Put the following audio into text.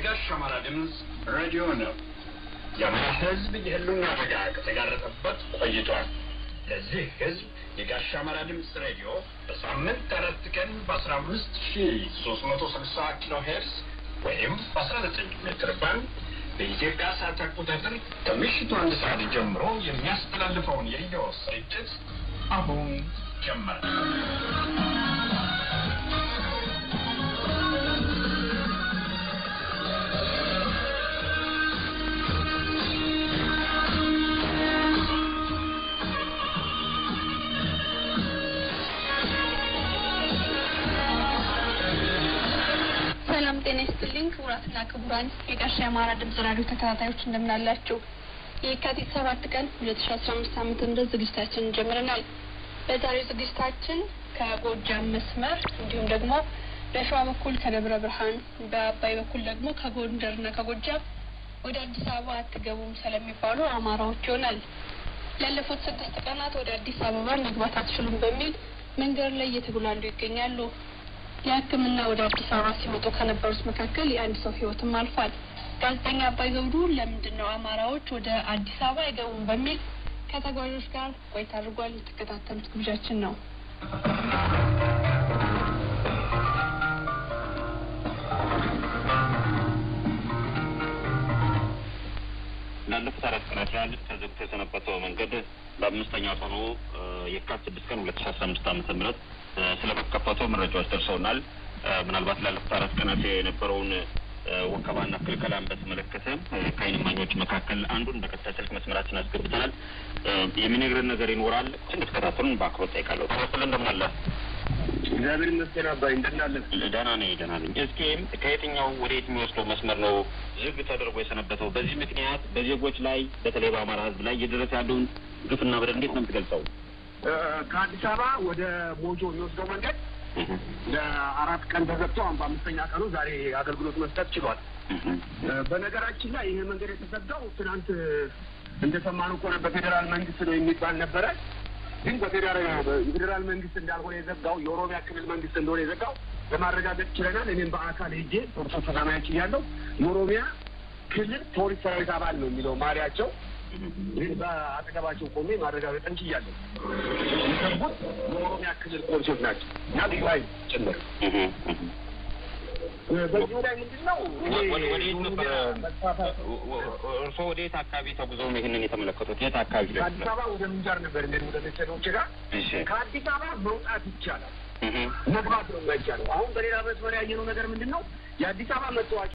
የጋሽ አማራ ድምፅ ሬዲዮ ነው። የአማራ ሕዝብ የህልውና አደጋ ከተጋረጠበት ቆይቷል። ለዚህ ሕዝብ የጋሽ አማራ ድምፅ ሬዲዮ በሳምንት አራት ቀን በአስራ አምስት ሺ ሶስት መቶ ስልሳ ኪሎ ሄርስ ወይም በአስራ ዘጠኝ ሜትር ባንድ በኢትዮጵያ ሰዓት አቆጣጠር ከምሽቱ አንድ ሰዓት ጀምሮ የሚያስተላልፈውን የሬዲዮ ስርጭት አሁን ጀመረ። ሰላም ጤና ይስጥልኝ ክቡራትና ክቡራን የጋሻ የአማራ ድምጽ ራዲዮ ተከታታዮች እንደምናላችሁ። የካቲት ሰባት ቀን ሁለት ሺ አስራ አምስት ዓመተ ምህረት ዝግጅታችንን ጀምረናል። በዛሬው ዝግጅታችን ከጎጃም መስመር እንዲሁም ደግሞ በሸዋ በኩል ከደብረ ብርሃን በአባይ በኩል ደግሞ ከጎንደርና ከጎጃም ወደ አዲስ አበባ አትገቡም ስለሚባሉ አማራዎች ይሆናል። ላለፉት ስድስት ቀናት ወደ አዲስ አበባ መግባት አትችሉም በሚል መንገድ ላይ እየተጉላሉ ይገኛሉ። ለሕክምና ወደ አዲስ አበባ ሲመጡ ከነበሩት መካከል የአንድ ሰው ሕይወትም አልፏል። ጋዜጠኛ አባይ ገብሩ ለምንድን ነው አማራዎች ወደ አዲስ አበባ አይገቡም በሚል ከተጓዦች ጋር ቆይታ አድርጓል። የተከታተሉት ግብዣችን ነው። ላለፉት አራት ቀናት ያህል ተዘግቶ የሰነበተው መንገድ በአምስተኛው ቀኑ የካቲት ስድስት ቀን ሁለት ሺ አስራ አምስት ዓመተ ምህረት ስለመከፈቱ መረጃዎች ደርሰውናል። ምናልባት ላለፉት አራት ቀናት የነበረውን ወከባና ክልከላን በተመለከተ ከዓይን እማኞች መካከል አንዱን በቀጥታ ስልክ መስመራችን አስገብተናል። የሚነግረን ነገር ይኖራል። እንድትከታተሉን በአክብሮት ጠይቃለሁ። ተመስለ እንደምን አለ? እግዚአብሔር ይመስገን አባይ እንደናለን። ደህና ነኝ፣ ደህና ነኝ። እስኪ ከየትኛው ወደ የት የሚወስደው መስመር ነው ዝግ ተደርጎ የሰነበተው? በዚህ ምክንያት በዜጎች ላይ በተለይ በአማራ ሕዝብ ላይ እየደረሰ ያለውን ግፍና በደል እንዴት ነው የምትገልጸው? ከአዲስ አበባ ወደ ሞጆ የሚወስደው መንገድ ለአራት ቀን ተዘግቶ አሁን በአምስተኛ ቀኑ ዛሬ አገልግሎት መስጠት ችሏል። በነገራችን ላይ ይሄ መንገድ የተዘጋው ትናንት እንደሰማነው ከሆነ በፌዴራል መንግስት ነው የሚባል ነበረ። ግን በፌዴራል መንግስት እንዳልሆነ የዘጋው የኦሮሚያ ክልል መንግስት እንደሆነ የዘጋው ለማረጋገጥ ችለናል። እኔም በአካል ሄጄ ፕሮፌሰር ተዛማያች እያለሁ የኦሮሚያ ክልል ፖሊስ ሰራዊት አባል ነው የሚለው ማሊያቸው ግን በአጠገባቸው ቆሜ ማረጋገጥ እንችያለን። የሰቡት የኦሮሚያ ክልል ፖሊሶች ናቸው እና ልዩ ኃይል ጭምር። በዚሁ ላይ ምንድን ነው ወደየት ነበር እርስዎ ወደ የት አካባቢ ተጉዘው ነው ይህንን የተመለከቱት? የት አካባቢ ላይ? ከአዲስ አበባ ወደ ምንጃር ነበር እንደ ወደ ቤተሰቦች ጋር እሺ። ከአዲስ አበባ መውጣት ይቻላል፣ መግባት ነው የማይቻለው። አሁን በሌላ መስመር ያየነው ነገር ምንድን ነው የአዲስ አበባ መታወቂያ